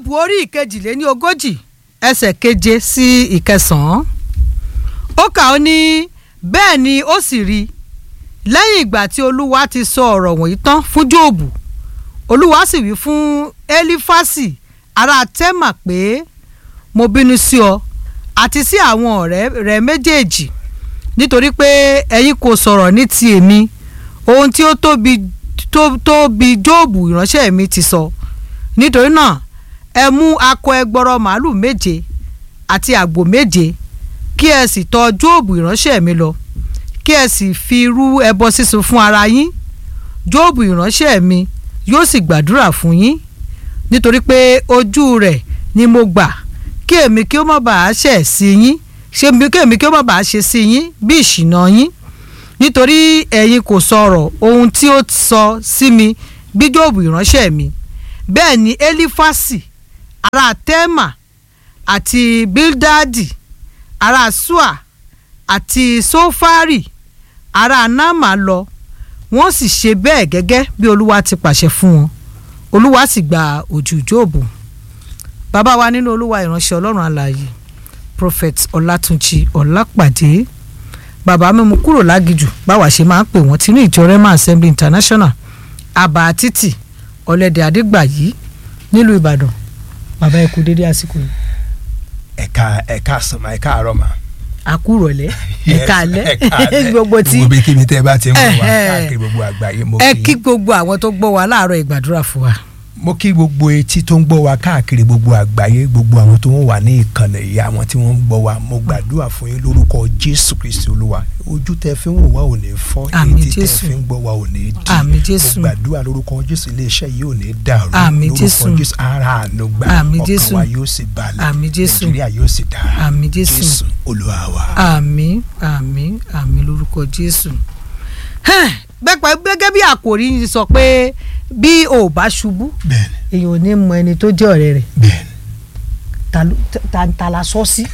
jóòbù orí ìkejìléní ogójì ẹsẹ̀ keje sí ìkẹsàn-án ó kà ó ní bẹ́ẹ̀ ni ó sì rí lẹ́yìn ìgbà tí olúwa ti sọ ọ̀rọ̀ wọ̀nyí tán fún jóòbù olúwa sì wí fún elifasi ará tẹ́mà pé mo bínú sí ọ àti sí àwọn ọ̀rẹ́ rẹ méjèèjì nítorí pé ẹ̀yin kò sọ̀rọ̀ ní ti èmi ohun tí ó tóbi tó tóbi jóòbù ìránṣẹ́ mi ti sọ nítorí náà ẹ mú akọ ẹgbọrọ màálù méje àti àgbò méje kí ẹ sì tọ̀ jóòbù ìránṣẹ́ mi lọ kí ẹ sì fi rú ẹbọ sísun fún ara yín jóòbù ìránṣẹ́ mi yóò sì gbàdúrà fún yín nítorí pé ojú rẹ̀ ni mo gbà kí èmi kí ó má bàa ṣẹ̀ sí yín ṣé mi kí èmi kí ó má bàa ṣe sí yín bí ìṣìnà yín nítorí ẹ̀yin kò sọ̀rọ̀ ohun tí ó sọ sí mi bí jóòbù ìránṣẹ́ mi bẹ́ẹ̀ ni elifasi ará tẹ́mà àti bildadi ará sua àti sofari ará nama lọ wọ́n sì ṣe bẹ́ẹ̀ gẹ́gẹ́ bí olúwa ti pàṣẹ fún wọn olúwa sì gba ojú jóòbù bàbá wa nínú olúwa ìránṣẹ́ ọlọ́run alààyè prophet ọlátúnjì ọlápàdé bàbá mímú kúrò lágìjù báwa ṣe máa ń pè wọ́n tinú ìjọ rema assembly international àbá títì ọ̀lẹ́dẹ̀ àdégbàyí nílùú ìbàdàn bàbá ẹ kú dédé àsìkò yìí. ẹ̀ka ẹ̀ka sọ̀mà ẹ̀ka àrọ̀mà. àkúrọ̀lẹ́ ẹ̀ka alẹ́ ẹ̀ka alẹ́ gbogbo tí gbogbo bí kíbi tẹ́ ẹ bá ti ń wọ̀ wá Ẹ̀hẹ́. káàkiri gbogbo àgbáyé mo ẹ kí kí gbogbo àwọn tó gbọ́ wa láàárọ̀ ìgbàdúrà fún wa. mo kí gbogbo etí tó ń gbọ́ wa káàkiri gbogbo àgbáyé gbogbo àwọn tó ń wà ní ìkànnì yìí àwọn tí wọ́n ń gbọ́ wa mo gbàdúrà fún yín lórúkọ jésù kristi olúwa ojú tẹ́ fi ń wò wá ò ní fọ́ Àmín etí tẹ́ Jésù. fi ń gbọ́ wa ò ní dì Àmín Jésù. mo gbàdúrà lórúkọ jésù iléeṣẹ́ yìí ò ní dàrú Àmín lórúkọ Jésù. jésù ara àánú gbà Àmín Jésù. ọkàn wa yóò sì balẹ̀ Àmín Jésù. nàìjíríà yóò sì dára Àmín Jésù. jésù olúwa wa. àmín àmín àmín lórúkọ jésù. gbẹ́pẹ́ gẹ́gẹ́ bí àkòrí yìí sọ pé bí o ò bá ṣubú bẹ́ẹ̀ni èèyàn ò ní mọ ẹni tó jẹ́ ọ̀rẹ́ rẹ̀ bẹ́ẹ̀ni ta ló- ta ta la sọ sí.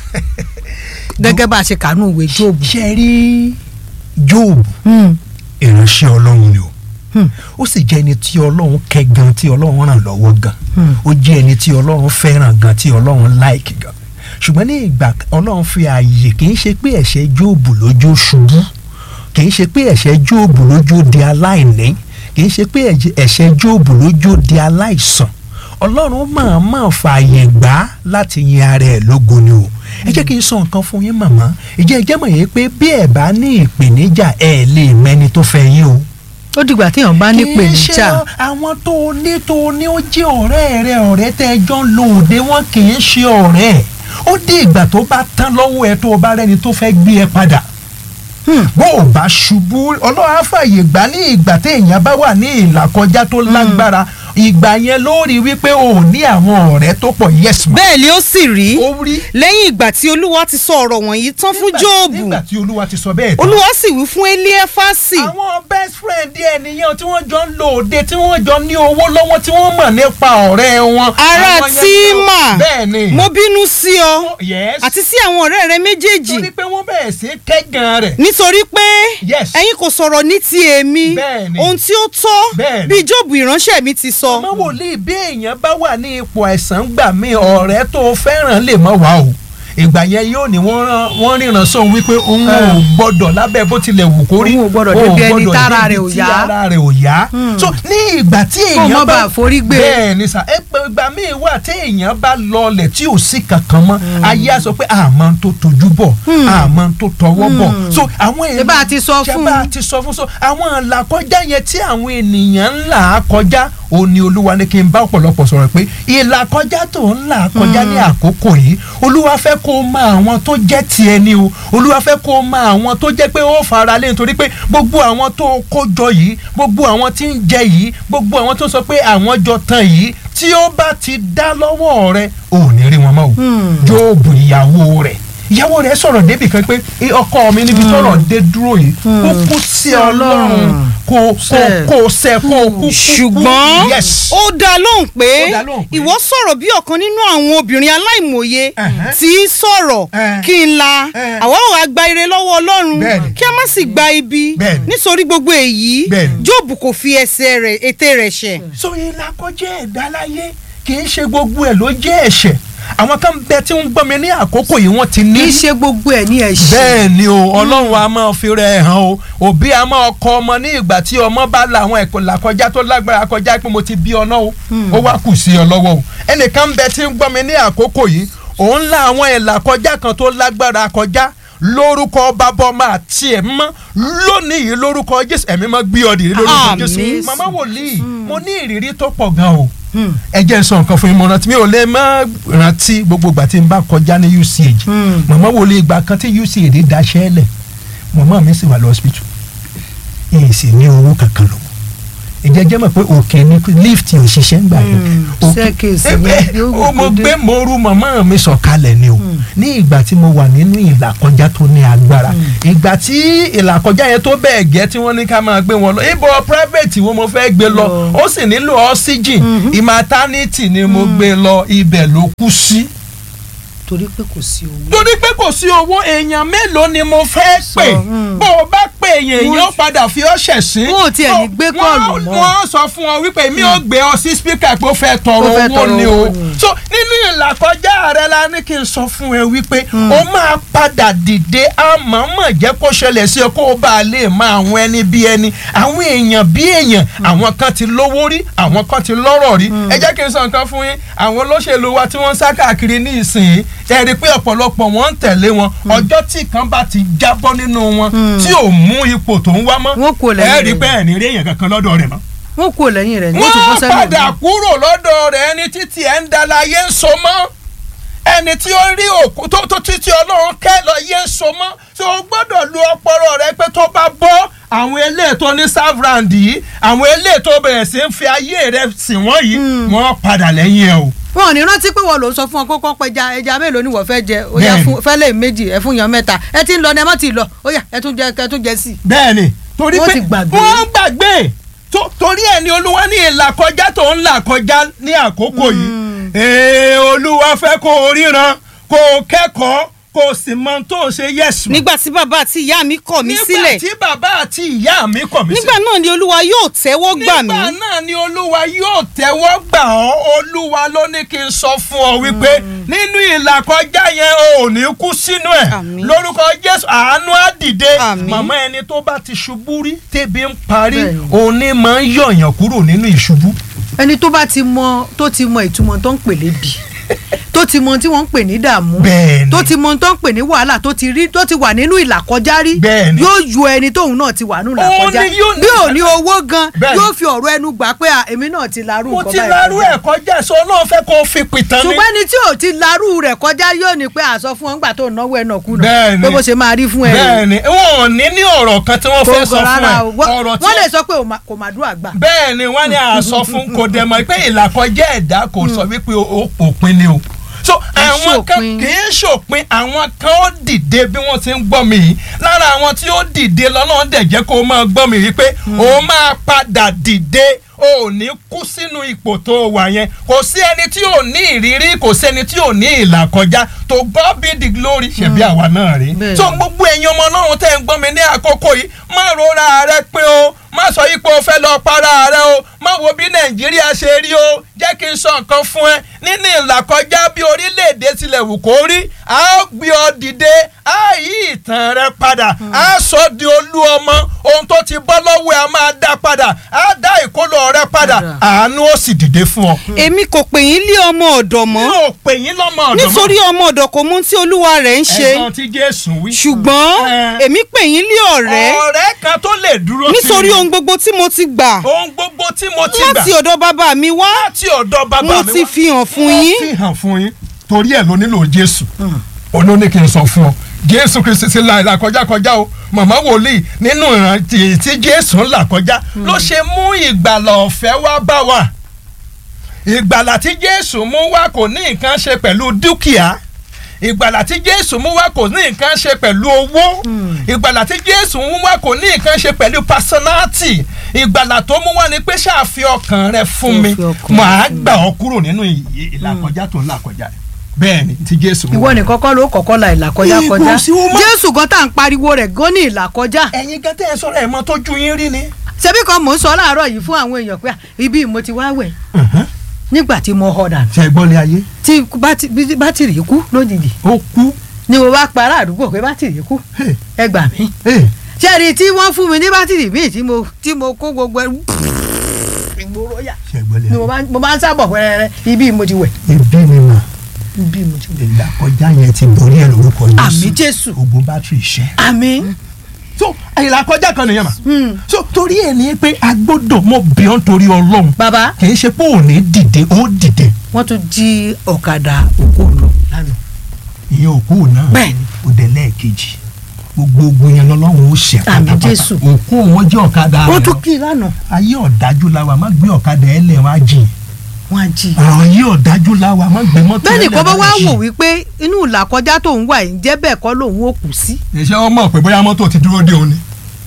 gẹ́gẹ́ bá a ṣe kànú ìwé jóòbù. ṣe rí jóòbù Hmm, ìránṣẹ́ ọlọ́run ni o hmm, ó sì jẹ́ ẹni tí ọlọ́run kẹ́ gan tí ọlọ́run ràn lọ́wọ́ gan Hmm. ó jẹ́ ẹni tí ọlọ́run fẹ́ràn gan tí ọlọ́run láìkì gan ṣùgbọ́n ní ìgbà ọlọ́run fi ààyè kì í ṣe pé ẹ̀ṣẹ̀ jóòbù lójó ṣubú kì í ṣe pé ẹ̀ṣẹ̀ jóòbù lójó di aláìní kì í ṣe pé ẹ̀jẹ̀- ẹ̀ṣẹ̀ jóòbù lójó di aláìsàn ọlọ́run máa máa fààyè gbà á láti yin ara ẹ̀ lógo ni o ẹ jẹ́ kí n sọ nǹkan fún yín màmá ìjẹ́ ẹ jẹ́ mọ̀ yín pé bí ẹ̀ bá ní ìpèníjà ẹ̀ lè mẹ́ni tó fẹ́ yín o ó dìgbà téèyàn bá ní kì í pèníjà. ṣe àwọn tó o ní tó o ní ó jẹ́ ọ̀rẹ́ rẹ ọ̀rẹ́ tẹ́ ẹ jọ ń lo òde wọn kì í ṣe ọ̀rẹ́ ó dé ìgbà tó bá tán lọ́wọ́ ẹ tó o bá rẹ́ni tó fẹ́ gbé ẹ padà Hmm. bó o bá ṣubú ọlọ́run á fààyè gbà ní ìgbà téèyàn bá wà ní ìlàkọjá tó lágbára ìgbà yẹn ló rí wípé o ò ní àwọn ọ̀rẹ́ tó pọ̀ yes ma. bẹ́ẹ̀ ni ó sì rí ó rí lẹ́yìn ìgbà tí olúwa ti sọ ọ̀rọ̀ wọ̀nyí tán fún nígbà- jóòbù nígbà tí olúwa ti sọ bẹ́ẹ̀ tán. olúwa sì wí fún eliefasi àwọn best friend ẹ nìyẹn tí wọ́n jọ ń lo òde tí wọ́n jọ ní owó lọ́wọ́ tí wọ́n mọ̀ nípa ọ̀rẹ́ wọn. ará Àwọn yẹn tíma ló- bẹ́ẹ̀ ni. mo bínú sí ọ yes. àti sí àwọn ọ̀rẹ́ rẹ méjèèjì torí pé wọ́n bẹ̀rẹ̀ sí kẹ́gàn rẹ̀. nítorí pé yes. ẹ̀yin kò sọ̀rọ̀ ní ti èmi Bẹ́ẹ̀ ni. ohun tí ó tọ́ Bẹ́ẹ̀ ni. bí jóòbù ìránṣẹ́ mi ti sọ ọmọ wòlíì bí èèyàn bá wà ní ipò àìsàn gbà mí ọ̀rẹ́ tó fẹ́ràn lè mọ̀ wá o ìgbà yẹn yóò ní wọ́n rán wọ́n ríran sóhun wípé òun ò gbọ́dọ̀ lábẹ́ bó tilẹ̀ wù kó rí Òun ò gbọ́dọ̀ òun débi ẹni gbọ́dọ̀ tára débi rẹ̀ ò tí yá. ara rẹ̀ ò yá so ní ìgbà tí Kó èèyàn má bá bàa forí gbé. bẹ́ẹ̀ ni sà ẹ pé ìgbà míì wà tí èèyàn bá lọlẹ̀ tí ò sí kankan mọ́ ayé á sọ pé àmọ́ tó tojú bọ̀ àmọ́ tó tọwọ́ bọ̀ so àwọn èèyàn Ṣé bá a ti sọ ṣé fún bá a un? ti sọ fún so àwọn ìlàkọjá yẹn tí àwọn ènìyàn ń là á kọjá ó ní olúwa ní kí n bá ọ̀pọ̀lọpọ̀ sọ̀rọ̀ pé ìlàkọjá tó ń là á kọjá ní àkókò yìí olúwa fẹ́ kó o mọ àwọn tó jẹ́ tiẹ̀ ni o olúwa fẹ́ kó o mọ àwọn tó jẹ́ pé ó fara lé nítorí pé gbogbo àwọn tó kó jọ yìí gbogbo àwọn tí ń jẹ yìí gbogbo àwọn tó sọ pé àwọn jọ tán yìí tí ó bá ti dá lọ́wọ́ rẹ ò ní rí wọn mọ́ o jóòbù ìyàwó rẹ̀ ìyàwó rẹ̀ sọ̀rọ̀ débì kan pé "Eh, ọkọ mi níbi tọ́rọ̀ dé dúró yìí kó kú sí ọlọ́run kó kó Ṣe. kó ṣe kó kú kú kú ṣùgbọ́n yes ó dá lóhùn pé Ó dá lóhùn pé- ìwọ sọ̀rọ̀ bí ọ̀kan nínú àwọn obìnrin aláìmọye Ẹ̀hẹ́. tí í sọ̀rọ̀ Ẹ̀. kí n la Ẹ̀. àwa ò wá gba ire lọ́wọ́ ọlọ́run Bẹ́ẹ̀ni. kí a má sì gba ibi Bẹ́ẹ̀ni. nítorí gbogbo èyí Bẹ́ẹ̀ni. jóòbù kò fi ẹsẹ̀ rẹ̀ ètè rẹ̀ ṣẹ̀ so ìlàkọjá ẹ̀dá láyé kì í ṣe gbogbo ẹ̀ ló jẹ́ ẹ̀ṣẹ̀ àwọn kan bẹ tí ń gbọ́ mi ní àkókò yìí wọ́n ti ní kì í ṣe gbogbo ẹ̀ ní ẹ̀ṣẹ̀. bẹ́ẹ̀ ni o ọlọ́run a máa fi rẹ̀ hàn o òbí a máa kọ ọmọ ní ìgbà tí ọmọ bá la àwọn ẹ̀kọ́ làkọjá tó lágbára kọjá pé mo ti bí ọ náà o ó wá kù sí ọ lọ́wọ́ o ẹnìkan bẹ tí ń gbọ́ mi ní àkókò yìí òun la àwọn ẹ̀là kọjá kan tó lágbára kọjá lórúkọ bàbá ọmọ àti ẹ̀ mọ́ lónìí yìí lórúkọ jésù ẹ̀mí mọ́ gbé ọ dìde lórúkọ Àmín. jésù màmá wòlíì mo ní ìrírí tó pọ̀ gan o Hmm. ẹ jẹ́ n sọ nǹkan fún yín mo rántí mi ò lè má rántí gbogbo ìgbà tí n bá kọjá ní UCH Hmm. màmá wo lè ìgbà kan tí UCH daṣẹ́ lẹ̀ màmá mi sì wà lọ hospital èyí sì ní owó kankan lọ ìjẹ́jẹ́ mọ̀ pé òkè ni lift ò ṣiṣẹ́ ń gbà yẹn Hmm. Òkè- Staircase Eh, ni eh, yóò ó mo gòkè dé. gbé mo ru màmá mi sọ̀kalẹ̀ ni o ní ìgbà tí mo wà nínú ìlàkọjá tó ní agbára ìgbà tí ìlàkọjá yẹn tó bẹ́ẹ̀ gẹ́ tí wọ́n ní ká máa gbé wọn lọ ibo private wo mo fẹ́ gbé lọ Lọ. ó sì nílò oxygen maternity ni mo gbé lọ ibẹ̀ ló kú sí torí pé kò sí owó. torí pé kò sí owó èèyàn mélòó ni mo fẹ́ Sọ, pè mm. bó o bá pè èèyàn Wọ́n- èèyàn padà fi ọ́ ṣẹ̀ sí. Wọn ò tiẹ̀ ní gbé kọ́ọ̀lù mọ́. wọ́n sọ fún ọ wípé mi ò gbé ọ sí spíkà pé ó fẹ́ tọrọ Ó fẹ́ owó tọrọ ni owó o. ni. so nínú ìlàkọjá rẹ la ní kí n sọ fún ẹ wípé o máa padà dìde àmọ́mọ́ jẹ́ kó ṣẹlẹ̀ sí ọ kó o bá a lè mọ àwọn ẹni bí ẹni àwọn èèyàn bí èèyàn àwọn kan ti lówó rí àwọn kan ti lọ́rọ̀ rí ẹ jẹ́ kí n sọ nǹkan fún yín àwọn olóṣèlú wa tí wọ́n ń sá káàkiri ní ìsìn ẹ rí i pé ọ̀pọ̀lọpọ̀ wọn ń tẹ̀lé wọn ọjọ́ tí kan bá ti jábọ́ nínú wọn tí ò mú ipò tó ń wá mọ́ Wọ́n kò lẹ́yìn ẹ rí i rẹ̀. pé ẹ̀ ní rí èèyàn kankan lọ́dọ̀ rẹ̀ mọ́ wọn kò lẹ́yìn rẹ̀ ní wọ́n ti bọ́ wọ́n sẹ́nu padà ìlú. kúrò lọ́dọ̀ rẹ̀ ẹni títí ẹ̀ ń dalaye ń so mọ́ ẹni tí ó rí òkú tó tó títí ọlọ́run kẹ́ lọ yé ń so mọ́ tí o gbọ́dọ̀ lu ọpọlọ rẹ pé tó bá bọ́ àwọn eléyìí tó ní savrand yìí àwọn eléyìí tó bẹ̀rẹ̀ sí ń fi ayé rẹ sìn wọ́n yìí wọ́n padà lẹ́yìn ẹ̀ o. wọn ò ní rántí pé wọn ló ń sọ fún ọ kókó pẹja ẹja mélòó ni wọ́n fẹ́ jẹ ó yá Bẹ́ẹ̀ni. fún fẹ́lẹ̀ méjì ẹ fún yan mẹ́ta ẹ ti ń lọ ní ẹ má ti lọ ó yá ẹ tún jẹ ẹ tún jẹ sí i. bẹ́ẹ̀ni torí Wọ́n pé ti gbàgbé. wọ́n gbàgbé tó- torí ẹ̀ ni olúwa ní ìlà kọjá tó ń là kọjá ní àkókò yìí ee olúwa fẹ́ kó o ríran kó o kẹ́kọ̀ọ́ kó o sì mọ ohun tó ń ṣe yẹ̀sùn. nígbà tí bàbá àti ìyá mi kọ̀ mí sílẹ̀ nígbà tí bàbá àti ìyá mi kọ̀ mí nígbà náà ni olúwa yóò tẹ́wọ́ gbà mí nígbà náà ni olúwa yóò tẹ́wọ́ gbà ọ́ olúwa ló ní kí n sọ fún ọ wípé nínú ìlàkọjá yẹn o ò ní kú sínú ẹ̀ Àmín. lórúkọ jésù àánú á dìde Àmín. màmá ẹni tó bá ti ṣubú rí tẹ́bi ń parí Bẹ́ẹ̀ni. òun ní máa ń yọ̀yàn kúrò nínú ìṣubú. ẹni tó bá ti mọ tó ti mọ ìtumọ̀ tó ń pè lébi tó ti mọ tí wọ́n ń pè ní dààmú Bẹ́ẹ̀ni. tó ti mọ tó ń pè ní wàhálà tó ti rí tó ti wà nínú ìlàkọjá rí Bẹ́ẹ̀ni. yóò yọ ẹni tóun náà ti wà nínú Òun ìlàkọjá ni yóò ní bí ò ní owó gan Bẹ́ẹ̀ni. yóò fi ọ̀rọ̀ ẹnu gbà pé à, èmi náà ti larú mo nǹkan ti báyìí larú kọjá. ẹ̀ kọjá sọ náà fẹ́ kó o fi pìtàn ní. ṣùgbọ́n ẹni tí ò ti larú rẹ̀ kọjá yóò ní pé àsọ fún ọ ńgbà tó náwó ẹ̀ náà kùnà Bẹ́ẹ̀ni. pé bó ṣe máa rí fún ẹ rè. bẹ́ẹ̀ni wọn ò ní ní ọ̀rọ̀ kan tí wọ́n kò fẹ́ sọ gọ̀ fún rárá ẹ o Wọ́n- ọ̀rọ̀ tí wọ́n lè sọ pé ò má- kò má dùn àgbà. bẹ́ẹ̀ ni wọ́n ní àsọ fún kò dẹ̀ mọ̀ pé ìlàkọjá ẹ̀dá kò sọ wípé ó òpin ni o. so àwọn kan ṣòpin. kì í ṣòpin àwọn kan ó dìde bí wọ́n ti ń gbọ́ mi yìí lára àwọn tí ó dìde lọ́nà dẹ̀ jẹ́ kó o máa gbọ́ mi yìí pé o máa padà dìde o ò ní kú sínú ipò tó o wà yẹn kò sí ẹni tí ò ní ìrírí kò sẹ́ni tí ò ní ìlàkọjá to God be the glory ṣebí àwa náà rí Bẹ́ẹ̀ so ni. gbogbo ẹ̀yin ọmọ ọlọ́run tẹ́ ń gbọ́ mi ní àkókò yìí má rora rẹ pé o má sọ yìí pé o fẹ́ lọ para rẹ o má wo bí nàìjíríà ṣe rí o jẹ́ kí n sọ nǹkan fún ẹ nínú ìlàkọjá bí orílẹ̀-èdè tilẹ̀ wù kó rí a ó gbé ọ dìde a yí ìtàn rẹ padà a sọ di olú ọmọ ohun tó ti bọ́ lọ́wọ́ ẹ a máa dá padà a dá ìkólọ rẹ padà Padà. àánú ó sì dìde fún ọ. èmi kò pè yín lé ọmọ ọ̀dọ̀ mi mọ́ ò pè yín lọ́mọ ọ̀dọ́ mọ́. nítorí ọmọ ọ̀dọ̀ kò mú tí olúwa rẹ̀ ń ṣe ẹ̀gbọ́n tí jésù wí. ṣùgbọ́n Eh. èmi pè yín lé ọ̀rẹ́ ọ̀rẹ́ kan tó lè dúró sí nítorí mi. ohun gbogbo tí mo ti gbà ohun gbogbo tí mo ti gbà láti ọ̀dọ̀ bàbá mi wá láti ọ̀dọ̀ bàbá mi mo wá. ti fi hàn fún Mo yín fi hàn fún yín torí ẹ̀ ló nílò jésù olóní kí n sọ fún ọ jésù kristi ti la ìlà kọjá kọjá o màmá wòlíì nínú ìrántí tí jésù ń là kọjá ló ṣe mú ìgbàlà ọ̀fẹ́ wá bá wa ìgbàlà tí jésù mú wá kò ní nǹkan ṣe pẹ̀lú dúkìá ìgbàlà tí jésù mú wá kò ní nǹkan ṣe pẹ̀lú owó ìgbàlà tí jésù mú wá kò ní nǹkan ṣe pẹ̀lú personality ìgbàlà tó mú wá ni pé ṣáàfi ọkàn rẹ fún mi Fi ọkàn màá rẹ fún mi. gbà ọ kúrò nínú ì- ì- ìlàkọjá tó ń là kọjá rẹ bẹ́ẹ̀ ni tí jésù mú ìwọ wá. nìkan kọ́ ló kọ́kọ́ la ìlàkọjá Ìgbò kọjá sí wo má- jésù gan tá à ń pariwo rẹ̀ gan ní ìlàkọjá ẹ̀yin gẹ́tẹ́ ẹ sọ̀rọ̀ ẹ̀ mọ́ tójú yín rí ni. ṣebí kan mò ń sọ láàárọ̀ yìí fún àwọn èèyàn pé à, ibi mo ti wá wẹ̀ nígbà tí mo họ dànù ṣe gbọ́lé ayé tí bátì- bí- bátìrì kú lójijì ó kú ni mo bá pa ará àdúgbò pé bátìrì kú Hey, ẹ gbà mí hey, ṣẹ́ẹ̀rì tí wọ́n fún mi ní bátìrì míì tí mo tí mo kó gbogbo ẹrù ìgboro yà ṣe gbọ́lé ni mo ayé bá mo bá ń sábọ̀ wẹ́rẹ́rẹ́ ibi mo ti wẹ̀ ebi ni mà ibi mo ti wẹ̀. ìlà kọjá yẹn ti borí ẹ lórúkọ àmì jésù ogun bátìrì ṣẹ́. àmì so ìlà kọjá kan nìyẹn mà so torí ẹ ní pé a gbọ́dọ̀ mọ bíọ́n torí ọlọ́run bàbá kì í ṣe pé ò ní dìde ó dìde wọ́n tún jí ọ̀kadà òkú lọ lánàá ìyẹn òkú náà Bẹ́ẹ̀ni. ó dé lẹ́ẹ̀kejì gbogbo ogun yẹn lọ́lọ́run ó ṣe Àmín pátápátá Jésù. òkú wọn jẹ́ ọ̀kadà wọ́n rẹ̀ tún kí i lánàá ayé ọ̀dájú la wà má gbé ọ̀kadà ẹ̀ lẹ̀ wá jìn wọ́n á jí i. àwọn ayé ọ̀dájú la wà má gbé mọ́tò bẹ́ẹ̀ ẹ̀ nìkan bá lẹ̀ wá jìn. wò wípé inú ìlàkọjá tó ń wà yìí jẹ́ bẹ́ẹ̀ kọ́ lòun ó kù sí. ìṣe wọn mọ̀ pé bóyá mọ́tò ti dúró dé òun ni.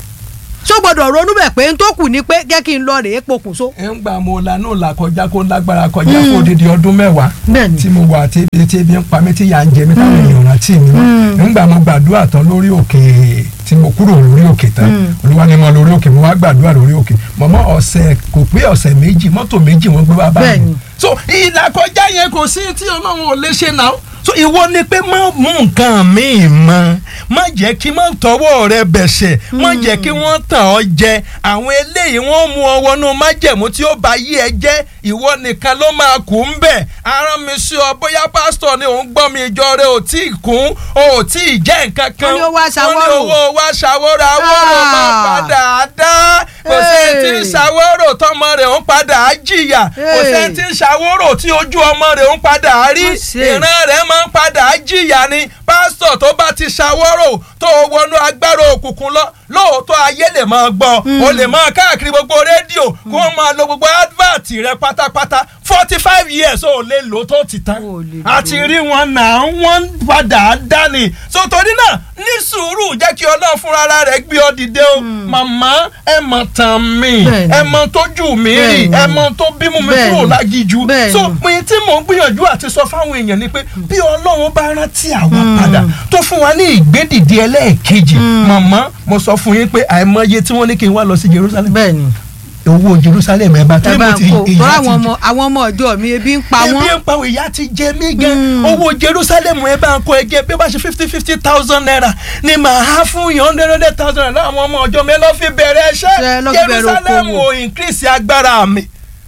ṣó gbọ́dọ̀ ronú bẹ̀ pé n tó kù ni pé jẹ́ kí n lọ rèé pokùnso. ẹ ń gbà mo lanú là kọjá kó lágbára kọjá fún odidi ọdún mẹ́wàá Bẹ́ẹ̀ni. tí mo wà tí ebi tí ebi ń pa mí tí yà ń jẹ mí táwọn èèyàn rántí mi mọ́ ń gbà mo gbàdúrà tán lórí òkè tí mo kúrò lórí òkè tán olúwa ni mo lórí òkè mo wá gbàdúrà lórí òkè mọ̀mọ́ ọ̀sẹ̀ kò pé ọ̀sẹ̀ méjì mọ́tò méjì wọ́n gbé wá bá Bẹ́ẹ̀ni. mi so ìlà kọjá yẹn kò sí tí ọlọ́run ò lè ṣe náà so ìwọ ni pé má mú nǹkan míì mọ́ má jẹ́ kí má tọwọ́ rẹ bẹ̀ṣẹ̀ má jẹ́ kí wọ́n tàn ọ́ jẹ àwọn eléyìí wọ́n mú ọ wọnú májẹ̀mú tí ó bá yí ẹ jẹ́ ìwọ nìkan ló máa kú ń bẹ̀ arán mi sí ọ bóyá pásítọ̀ ni òun gbọ́ mi ìjọ rẹ ò tí ì kún ò tí ì jẹ́ nǹkan kan Wọ́n ní ó wá ṣàwórò. wọ́n ní owó wá ṣàwórò àwòrò máa Ah. padà dá kò sẹ́ni tí ń Hey. ṣàwórò tọmọ rẹ̀ ń padà jìyà kò Hey. sẹ́ni tí ń ṣàwórò tí ojú ọmọ rẹ̀ ń padà rí Má ṣe. ìran rẹ̀ máa ń padà jìyà ni pásítọ̀ tó bá ti ṣàwórò tó wọnú agbára òkùnkùn lọ lóòótọ́ ayé lè máa gbọ́ o lè máa káàkiri gbogbo rédíò kó o máa lo gbogbo advert rẹ pátápátá forty five years o lè lò tó ti tán O lè lò. àti rí wọn náà wọ́n padà dání so torí náà ní sùúrù jẹ́ kí ọlọ́run fúnra rẹ̀ gbé ọ dìde o màmá ẹ mọ̀ tán mi Bẹ́ẹ̀ni. ẹ mọ̀ tójú mi rí Bẹ́ẹ̀ni. ẹ mọ̀ tó bímú mi Bẹ́ẹ̀ni. kúrò lágìjú Bẹ́ẹ̀ni. so pin tí mò ń gbìyànjú àti sọ fáwọn èèyàn ni pé bí ọlọ́run bá rántí àwọn padà tó fún wa ní ìgbédìde ẹlẹ́ẹ̀kejì màmá mo sọ fún yín pé àìmọye tí wọ́n ní kí n wá lọ sí Jerusalem bẹ́ẹ̀ ni owó Jerusalem ẹ bá tó ẹ bá mo ń ti kó ìyá tọ́ra ti àwọn ọmọ àwọn ọmọ ọjọ́ mi ebi ń pa ebi wọ́n. ń pa òun ìyá ti jẹ mí gan owó Jerusalem ẹ bá ń kó ẹgẹ bí ó bá ṣe fifty fifty thousand naira ni màá há fún yàn hundred hundred thousand naira láwọn ọmọ ọjọ́ mi ẹ lọ́ fi bẹ̀rẹ̀ Ṣé ẹ ẹṣẹ́ lọ́ fi bẹ̀rẹ̀ Jerusalem okòwò? ò increase agbára mi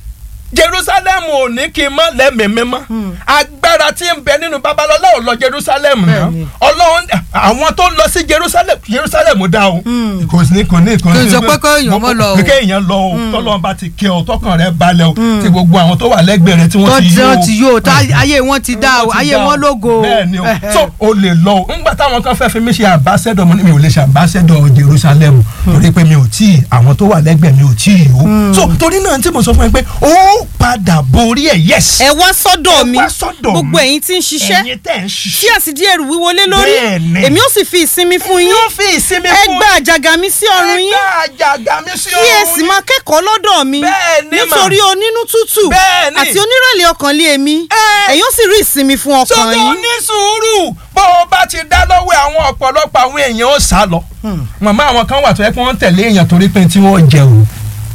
Jerusalem ò ní kí n má lẹ́mìí mímọ́ agbára tí ń bẹ nínú babalọ́lá ò lọ Jerusalem náà Bẹ́ẹ̀ni. Ọlọ́run àwọn tó lọ sí Jerusalem Jerusalem dá o kò sí kò ní kò Kò sọ pé kéèyàn mọ́ lọ o. kéèyàn lọ o tọ́lọ́run bá ti kẹ́ ọ tọkàn rẹ balẹ̀ o tí gbogbo àwọn tó wà lẹ́gbẹ̀ẹ́ rẹ tí tó wọ́n ti ti yó o wọ́n ti yó o tá ayé wọn ti dá o wọ́n ti ayé dá o. wọn lógo o. bẹ́ẹ̀ ni o Ẹhẹ́. so o lè lọ o ńgbà táwọn kan fẹ́ fi mí ṣe ambassador mo ní mi ò lè ṣe ambassador Jerusalem torí pé mi ò tí ì àwọn tó wà lẹ́gbẹ̀ẹ́ mi ò tí ì o so torí náà tí mo sọ fún ẹ pé ó padà borí ẹ̀ yes ẹ wá sọ́dọ̀ mi wá sọ́dọ̀ mi. gbogbo ẹ̀yin tí ń ṣiṣẹ́ ẹ̀yin tẹ̀ ń tí ṣiṣẹ́ a sì di ẹrù wíwo lé lórí Bẹ́ẹ̀ni. èmi ó sì fi ìsinmi fún yín yóò fi ìsinmi ẹ fún gba àjàgà mi sí ọrùn yín ẹgbẹ́ àjàgà mi sí kí ẹ ọrùn sì yín. máa kẹ́kọ̀ọ́ lọ́dọ̀ mi Bẹ́ẹ̀ni mà. nítorí onínú tútù Bẹ́ẹ̀ni. àti onírẹ̀lẹ̀ ọkàn lé èmi Ẹ́. ẹ̀yin ó sì rí ìsinmi fún ọkàn sọ́dọ̀ yín. ní sùúrù bó o bá ti dá lọ́wọ́ àwọn ọ̀pọ̀lọpọ̀ àwọn èèyàn ó sá lọ. màmá àwọn kan wà tó yẹ kí wọ́n tẹ̀lé èèyàn torí pé tí wọ́n jẹ o.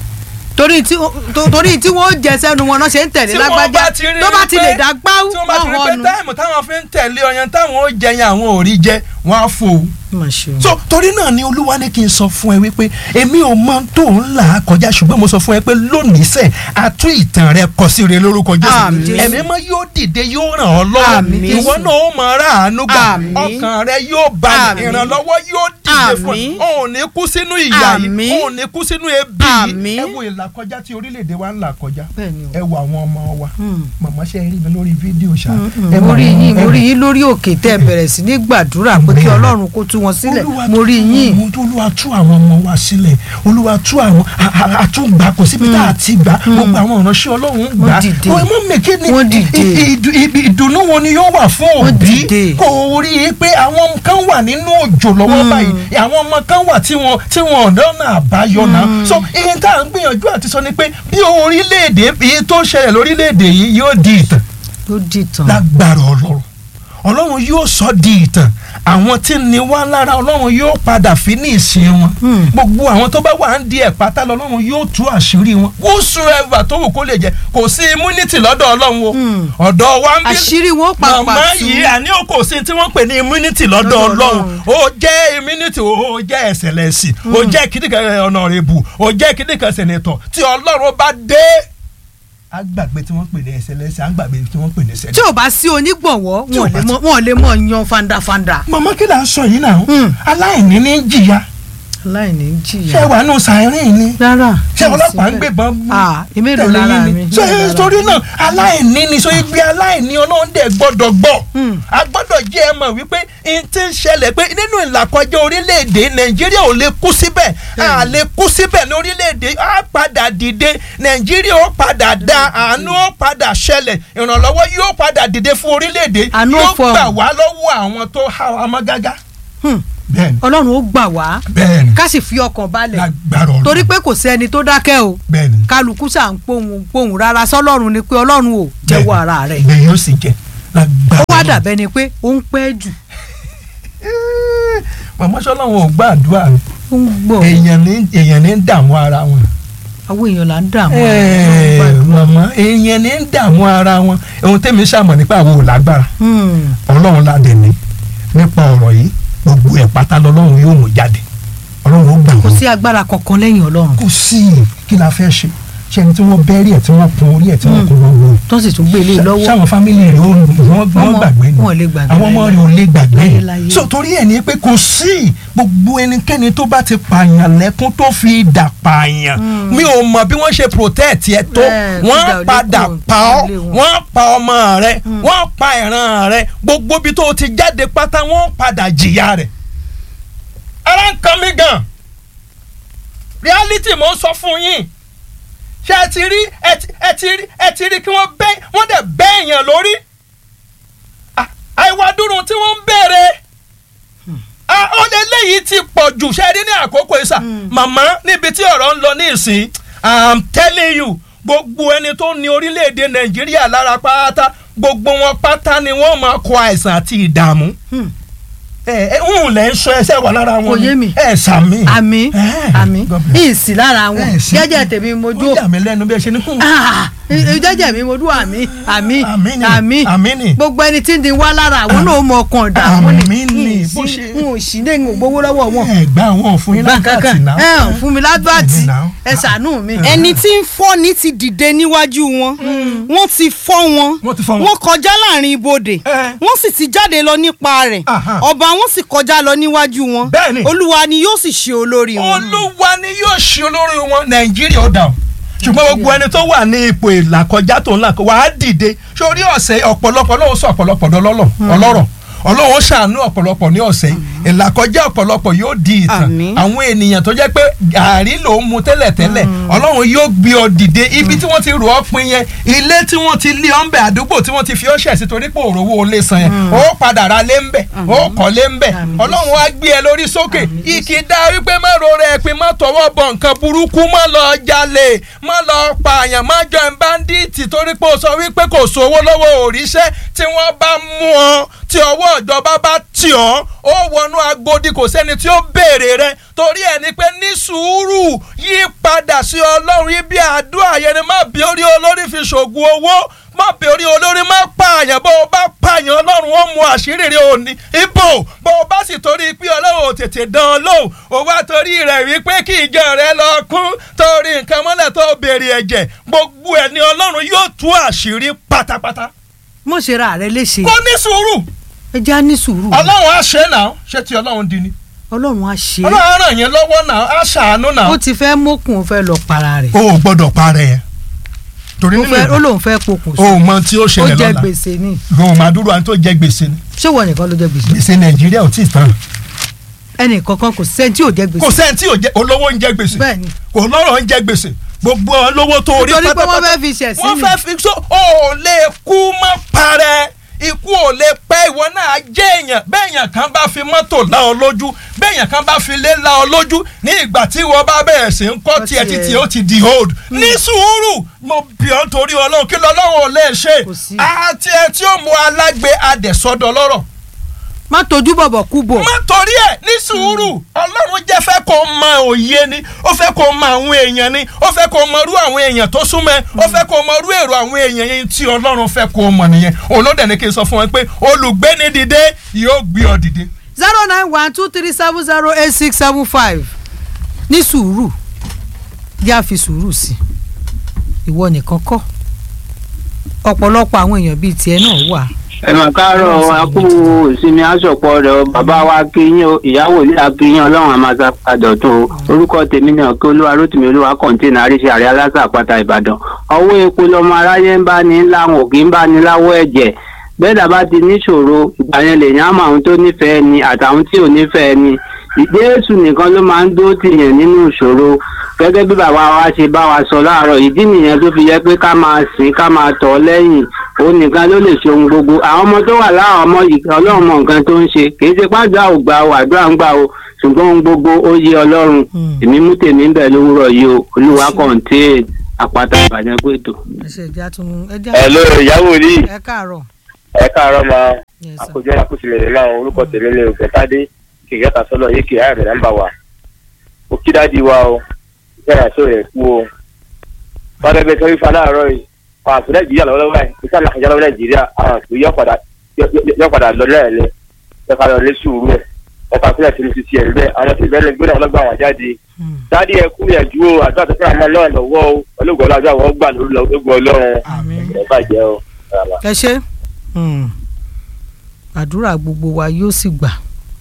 torí tí tó- torí tí wọ́n jẹ sẹ́nu wọn náà ṣe ń tẹ̀lé tí wọ́n lágbájá bá ti rí tó bá ti pé- lè dá gbáwó tí wọ́n bá ti rí wọ́n pé hànú. táìmù táwọn fi ń tẹ̀lé ọyàn táwọn ó jẹ yẹn àwọn ò rí jẹ wọ́n á fò ó. so torí náà ni olúwa ní kí n sọ fún ẹ wípé èmi ò mọ tó ń là á kọjá ṣùgbọ́n mo sọ fún ẹ pé lónìí sẹ̀ àtú ìtàn rẹ kọ sí rẹ lórúkọ Àmín. jésù ẹ̀mí mọ́ yóò dìde yóò ràn ọ́ lọ́wọ́ Àmín. ìwọ náà ó mọ ara àánú gbà Àmín. ọkàn rẹ yóò balẹ̀ Àmín. ìrànlọ́wọ́ yóò dìde fún Àmín. ẹ ò ní kú sínú ìyà yìí Àmín. ò ní kú sínú ebi yìí Àmín. ẹ wo ìlàkọjá tí orílẹ̀-èdè wa ń là kọjá Bẹ́ẹ̀ni o. ẹ wo àwọn ọmọ wa màmá ṣe rí mi lórí fídíò ṣá ẹ mo wo rí àwọn- yín mo ẹ- rí yín lórí òkè tẹ́ ẹ bẹ̀rẹ̀ sí ní gbàdúrà pé kí Bẹ́ẹ̀. ọlọ́run kó tú wọn sílẹ̀ Olúwa mo rí tú- yín. olúwa tú àwọn ọmọ wa sílẹ̀ olúwa tú àwọn a- a- àtúngbà kò síbi tá a ti gbà gbogbo àwọn ìránṣẹ́ ọlọ́run gbà Wọ́n dìde. Ó, mọ́ mèké ni Wọ́n dìde. i- i- ìdù- ibi ìdùnnú wo ni yóò wà fún Wọ́n òbí dìde. kò rí i pé àwọn kan wà nínú òjò lọ́wọ́ báyìí àwọn ọmọ kan wà tí wọ́n tí wọ́n lọ́nà àbáyọ náà so ìyẹn tá à ń gbìyànjú àti sọ ni pé bí orílẹ̀-èdè èyí tó ń ṣẹlẹ̀ lórílẹ̀-èdè yìí yóò di ìtàn ó dìtàn. lágbára ọlọ́run ọlọ́run yóò sọ di ìtàn àwọn tí ń ní wá lára ọlọ́run yóò padà fi ní ìsìn wọn gbogbo àwọn tó bá wà ń di ẹ̀ pátá lọ́lọ́run yóò tú àṣírí wọn whosoever tó wù kó lè jẹ kò sí immunity lọ́dọ̀ ọlọ́run o ọ̀dọ̀ wa ń bí àṣírí wọn ó pàpà màmá tú. yìí àní o kò sí tí wọ́n pè ní immunity lọ́dọ̀ Lọ́dọ̀ ọlọ́run Ọlọ́run. ó jẹ́ immunity ó jẹ́ ẹ̀sẹ̀lẹ̀sì ó jẹ́ kíndìkan honorable ó jẹ́ kíndìkan senator tí ọlọ́run bá dé àgbàgbé tí wọ́n pè ní ẹ̀sẹ̀lẹ̀sì àgbàgbé tí wọ́n pè ní tí senator. ò bá sí onígbọ̀wọ́ Tí ò wọn ò bá lè ti- mọ- wọn ò lè mọ yan fandafanda. màmá kí là ń sọ yìí náà Hmm. aláìní ní jìyà aláìní jìyà. ṣé wàá nù sàárìn ni rárá ṣé ọlọ́pàá ń gbébọn mú Ah, èmi rò tẹ̀lé lára yín ni? mi, ṣé èmi rò lára torí mi. náà aláìní ni so igbe aláìní ọlọ́run dẹ̀ gbọ́dọ̀ gbọ́ Hmm. a gbọ́dọ̀ jẹ́ ẹ mọ̀ wípé n ti ń ṣẹlẹ̀ pé nínú ìlàkọjá orílẹ̀-èdè nàìjíríà ò lè kú síbẹ̀ a lè kú síbẹ̀ ní orílẹ̀-èdè á padà dìde nàìjíríà ó padà da àánú ó padà ṣẹlẹ̀ ìrànlọ́wọ́ yóò padà dìde fún orílẹ̀-èdè Àánú ó yóò fọhùn. gbà wá lọ́wọ́ àwọn tó há wa mọ́ gágá. Hmm. bẹ́ẹ̀ni ọlọ́run ó gbà wá bẹ́ẹ̀ni ká sì fi ọkàn balẹ̀ lágbára ọ̀rọ̀ torí pé kò sẹ́ni tó dákẹ́ o bẹ́ẹ̀ni kálukú ṣà ń pohùn pohùn rárá sọ́lọ́run ni pé ọlọ́run ò jẹ́wọ́ ara rẹ̀ bẹ́ẹ̀ yóò sì jẹ́ lágbára ó wá Ọlọ́run. dàbẹ́ ni pé ó ń pẹ́ jù Eh, màmá sọlọ́wọ́n ò gbàdúrà rẹ̀ ó ń gbọ́ èèyàn ní èèyàn ní dààmú ara wọn. àwọn èèyàn là ń dààmú Eh, màmá èèyàn ní dààmú ara wọn ohun tẹ́mi sàmọ̀ nípa àwọn ò lágbára Hmm. ọlọ́run ládẹ ní nípa ọ̀rọ̀ yìí gbogbo ẹ̀ pátá lọ́lọ́run yóò mú jáde ọlọ́run ó gbà kò wọ́n. sí agbára kankan lẹ́yìn ọlọ́run kò sí kí la fẹ́ ṣe ṣe ẹni tí wọ́n bẹ́rí ẹ̀ tí wọ́n kun orí ẹ̀ tí wọ́n kun lọ́wọ́ tó sì tún gbélé lọ́wọ́ sáwọn fámìlì rẹ̀ ó wọ́n wọ́n Ọmọ- gbàgbé ni wọn ò lè gbàgbé àwọn ọmọ láyé. rẹ̀ ò lè gbàgbé Láyé, láyé. so torí ẹ̀ ní pé kò sí gbogbo ẹnikẹ́ni tó bá ti pààyàn lẹ́kún tó fi dà pààyàn mi ò mọ̀ bí wọ́n ṣe protect ẹ tó Bẹ́ẹ̀, wọ́n fìdá ò lè padà kúrò pa ọ́ nílé wọn. wọ́n pa ọmọ rẹ̀ wọ́n pa ìran rẹ̀ gbogbo ibi tó ti jáde pátá wọ́n padà jìyà rẹ̀ ara ń kan mi gan reality mo ń sọ fún yín ṣé ẹ ti rí ẹ ti- ẹ ti rí ẹ ti rí kí wọ́n bẹ́ wọ́n dẹ̀ bẹ́ èèyàn lórí Ah, àìwá dúró tí wọ́n ń béèrè Ah, ó lé léyìí ti pọ̀ jù ṣe rí ní àkókò ìsà màmá níbi tí ọ̀rọ̀ ń lọ ní ìsìn i'm telling you gbogbo ẹni tó ní orílẹ̀-èdè nàìjíríà lára pátá gbogbo wọn pátá ni wọ́n máa kó àìsàn àti ìdààmú Hmm. ẹ ẹ ń lẹ́ ń sọ ẹsẹ̀ wà lára wọn Kò yé mi. ẹ sàmì àmì Eh, àmì God bless. ìsì lára wọn Eh, sí. jẹ́jẹ́ tèmi mojú ó yà mí lẹ́nu bí ẹ ṣe ní kún. Ah, jẹ́jẹ́ mi mojú àmì àmì Àmì ni, àmì àmì ni. gbogbo ẹni tí ń di wá lára àwọn náà mọ ọkàn ìdààmú Àmì ni, bó n ṣe- ò sí ní n ò gbowó lọ́wọ́ wọn ẹ gbà wọn fún yín gbà lákàtì kankan náà. ẹ hàn fún mi lábàtì Bẹ́ẹ̀ni náà. ẹ ṣàánú mi. ẹni tí ń fọ́ni ti dìde níwájú wọn wọ́n ti fọ́ wọn Wọ́n ti fọ́ wọn. wọ́n kọjá láàrin ibodè Eh. wọ́n sì ti jáde lọ nípa rẹ̀ Aha. ọba wọn sì kọjá lọ níwájú wọn Bẹ́ẹ̀ni. olúwa ni yóò sì ṣe olórí wọn. olúwa ni yóò ṣe olórí wọn nàìjíríà ó dà o ṣùgbọ́n gbogbo ẹni tó wà ní ipò ìlàkọjá tó ń là kó wàá dìde sórí ọ̀sẹ̀ ọ̀pọ̀lọpọ̀ lóun sọ ọ̀pọ̀lọpọ̀ dọlọ́lọ̀ ọlọ́rọ̀ ọlọ́run ṣàánú ọ̀pọ̀lọpọ̀ ní ọ̀sẹ̀ ìlàkọjá ọ̀pọ̀lọpọ̀ yóò di ìtàn Àmín. àwọn ènìyàn tó jẹ́ pé gàárì ló ń mu tẹ́lẹ̀tẹ́lẹ̀ ọlọ́run yóò gbé ọ dìde ibi tí wọ́n ti rò ọ́ pin yẹn ilé tí wọ́n ti lé ọ́ ń bẹ̀ àdúgbò tí wọ́n ti fi ọ́ ṣẹ̀ sí torí pé òrówó olè san yẹn ó padà ra lé ń bẹ̀ ó kọ́ lé ń bẹ̀ Àmín. ọlọ́run á gbé ẹ lórí sókè ìkìdá wípé má rora ẹ̀pin má tọwọ́ bọ nǹkan burúkú má lọ jalè má lọ pààyàn má jọ ẹ̀ báńdíìtì torí pé o sọ wípé kò sówó lọ́wọ́ òrìṣẹ́ tí wọ́n bá mú ọ tí ọwọ́ ìjọba bá tì ọ́ ó wọnú agbódì kò sẹ́ni tí ó béèrè rẹ torí ẹ̀ ni pé ní sùúrù yí padà sí ọlọ́run ibi àdúrà yẹn ni má bí orí olórí fi ṣògùn owó má bí orí olórí má pààyàn bó o bá pààyàn ọlọ́run ó mú àṣírí rẹ òní ibo bó o bá sì torí pé ọlọ́run ò tètè dán ọ lóhùn ó wá torí rẹ̀ wípé kí ìjọ rẹ lọ kún torí nǹkan mọ́lẹ̀ tó béèrè ẹ̀jẹ̀ gbogbo ẹ̀ ni ọlọ́run yóò tú àṣírí pátápátá mo ṣe ra rẹ léṣe kó ní sùúrù ẹ já ní sùúrù ọlọ́run á ṣe náà ṣé ti ọlọ́run di ni ọlọ́run á ṣe é ọlọ́run á ràn yín lọ́wọ́ náà á ṣàánú náà ó ti fẹ́ mókun ó fẹ́ lọ para rẹ̀ o ò gbọ́dọ̀ parẹ́ yẹn torí ó nínú fẹ́- ó ìwà lóun fẹ́ pokùn o ò mọ tí ó ó ṣẹlẹ̀ jẹ lọ́la gbèsè ni o ò máa dúró àwọn tó jẹ gbèsè ni ṣé wọ́n nìkan ló jẹ gbèsè gbèsè nàìjíríà ò tí ì tán ẹnì kankan kò sẹ́ni tí ò jẹ gbèsè kò sẹ́ni tí ò jẹ olówó ń jẹ gbèsè bẹ́ẹ̀ ni kò lọ́rọ̀ ń jẹ gbèsè gbogbo olówó tó orí nítorí pé wọ́n pátápátá fẹ́ fi ṣẹ̀ sí wọ́n mi fẹ́ fi so o ò lè kú mọ́ parẹ́ ikú ò lè pẹ́ ìwọ náà jẹ́ èèyàn bẹ́ẹ̀ yàn béèyàn kan bá fi mọ́tò lá ọ lójú béèyàn kan bá fi lé lá ọ lójú ní ìgbà tí wọ́n bá bẹ̀rẹ̀ sí ń kọ́ tiẹ̀ títí ó ti di hold ní sùúrù mo bì ọ́ torí ọlọ́run kí lọ́lọ́run ò lè ṣe Kò sí. àti ẹ tí ó mú alágbe adẹ̀sọ́dọ̀ lọ́rọ̀ má tójú bọ̀bọ̀ kú bò. má torí ẹ ní sùúrù ọlọ́run jẹ́ fẹ́ kó mọ òye ni ó fẹ́ kó mọ àwọn èèyàn ni ó fẹ́ kó mọ irú àwọn èèyàn tó súnmọ́ ẹ ó fẹ́ kó mọ irú èrò àwọn èèyàn yẹn tí ọlọ́run fẹ́ kó mọ nìyẹn òun ló dẹ̀ ní kí n sọ fún ẹ pé olùgbéni dìde yóò gbé ọ dìde. zero nine one two three seven zero eight six seven five ní sùúrù yá fi sùúrù sí ìwọ nìkan kọ́ ọ̀pọ̀lọpọ̀ àwọn èèyàn bíi tiẹ̀ náà wà. ẹ̀mọ̀ káàárọ̀ akú ìsinmi aṣọ̀pọ̀ rẹ̀ o bàbá wa kíyìn o ìyàwó ilé akíyìn ọlọ́run àmàṣà àdọ̀tún o orúkọ tèmi náà kí olúwa rótìmí olúwa kọ̀ǹtínà àríṣe àrẹ aláṣà àpáta ìbàdàn ọwọ́ epo lọmọ aráyé ń bá ní láwọn òkè ń bá ní láwọ́ ẹ̀jẹ̀ bẹ́ẹ̀dà bá ti níṣòro ìgbà yẹn lèyàn á mọ àwọn tó nífẹ̀ẹ́ ni àtàwọn tí ò nífẹ̀ẹ́ ni Jésù nìkan ló máa ń dó tìyàn nínú ìṣòro gẹ́gẹ́ bí bàbá wa ṣe bá wa sọ láàárọ̀ ìdí nìyẹn tó fi yẹ pé ká máa sìn ká máa tọ̀ ọ́ lẹ́yìn òun nìkan ló lè ṣe ohun gbogbo àwọn ọmọ tó wà láwọn ọmọ yìí ọlọ́run mọ nǹkan tó ń ṣe kì í ṣe pàjọ́ àwùgbà o àdúrà ń gbà o ṣùgbọ́n ohun gbogbo ó yé ọlọ́run Hmm. èmi mú tèmi ń bẹ̀ lówùrọ̀ yìí o olúwa kọ̀ǹté àpáta ìbàdàn gbèdò. ẹsẹ̀ ìjà tún ẹja Hello ìyàwó ní ẹ káàárọ̀ ẹ káàárọ̀ máa Yes, sir. àkójọ àkóṣìlẹ̀ náà orúkọ tèmi ní òkètádé kìkẹ́ta sọ́nà yìí kì í ààrẹ nàmbà wa ó kí dáàdi wa o ìfẹ́ àṣọ rẹ̀ kú o fọdẹ bẹ sọrí fa láàárọ̀ yìí àwọn àṣọ nàìjíríà lọ́wọ́lọ́wọ́ ẹ̀ ìṣe àlàkàjá lọ́wọ́ nàìjíríà àwọn àṣọ yọ padà yọ padà lọ lẹ́ẹ̀lẹ́ ẹ fà lọ lé sùúrù ẹ̀ ẹ fà sílẹ̀ sínú títí ẹ̀ bẹ́ẹ̀ àwọn tí ìbẹ́lẹ̀ gbé náà lọ́gbà wọn jáde Hmm. dáàdi ẹ kú yẹn ju o àdúrà tó fẹ́ràn máa lọ́wọ́ lọ́wọ́ o olóògùn ọlọ́jọ́ àwọn gbà lórí lọ́gbọ̀ ọlọ́run Àmín. ẹ bàjẹ́ o. ẹ ṣe Hmm. àdúrà gbogbo wa yóò sì gbà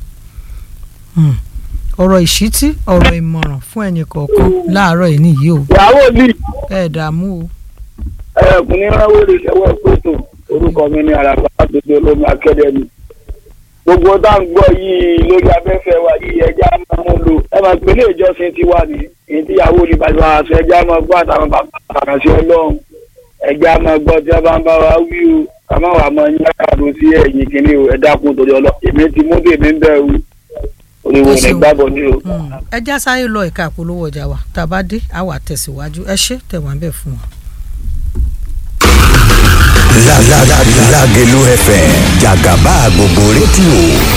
Hmm. ọ̀rọ̀ ìṣítí ọ̀rọ̀ ìmọ̀ràn fún ẹnì kọ̀ọ̀kan láàárọ̀ yìí nìyí o ìyàwó mi ẹ dààmú o ẹkùnrin ránwó lè ṣẹwọ́ pẹ̀tò orúkọ mi ní àràbà gbogbo olómi akẹ́dẹ́mì gbogbo tá à ń gbọ́ yìí lórí abẹ́fẹ́ wa yìí ẹja máa mú lò ẹ máa pèlè ìjọsìn ti wà ní èyí tí ìyàwó ní bàbá wa sọ ẹja máa gbọ́ àtàwọn bàbá àkànṣe ọlọ́run ẹja máa gbọ́ tí wọ́n bá ń bá wa wí o ká má wàá mọ ní àkàdó sí ẹ̀yìn kìíní o ẹ dákun torí ọlọ́ èmi ti mú tèmi ń bẹ̀ wí oríwo ní gbàbọ̀ ní o. Hmm. ẹ já sáré lọ ẹ̀ka àpolówó ọjà wa tá a bá dé a wà tẹ̀síwájú ẹ ṣé tẹ̀wọ̀n bẹ́ẹ̀ fún wa. Lágẹ̀lú FM jàgàbá gbogbo rédíò